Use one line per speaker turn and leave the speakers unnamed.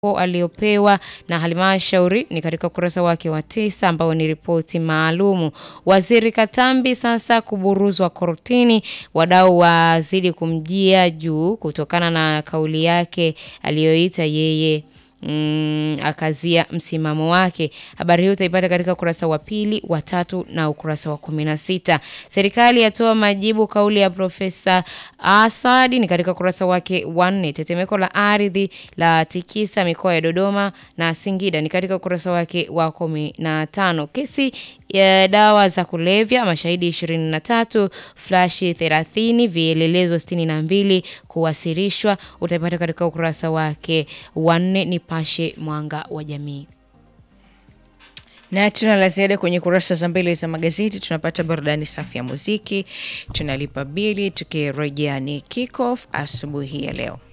aliyopewa na halmashauri ni katika ukurasa wake wa tisa ambao ni ripoti maalumu. Waziri Katambi sasa kuburuzwa kortini, wadau wazidi kumjia juu kutokana na kauli yake aliyoita yeye Mm, akazia msimamo wake. Habari hiyo utaipata katika ukurasa wa pili, wa tatu na ukurasa wa kumi na sita. Serikali yatoa majibu kauli ya Profesa Asadi ni katika ukurasa wake wa nne. Tetemeko la ardhi la tikisa mikoa ya Dodoma na Singida ni katika ukurasa wake wa kumi na tano. Kesi ya dawa za kulevya mashahidi 23, flashi 30, vielelezo 62 kuwasilishwa utaipata katika ukurasa wake wa nne. Nipashe Mwanga wa Jamii.
Na tuna la ziada kwenye kurasa za mbele za magazeti. Tunapata burudani safi ya muziki, tunalipa bili, tukirejea ni kick off asubuhi ya leo.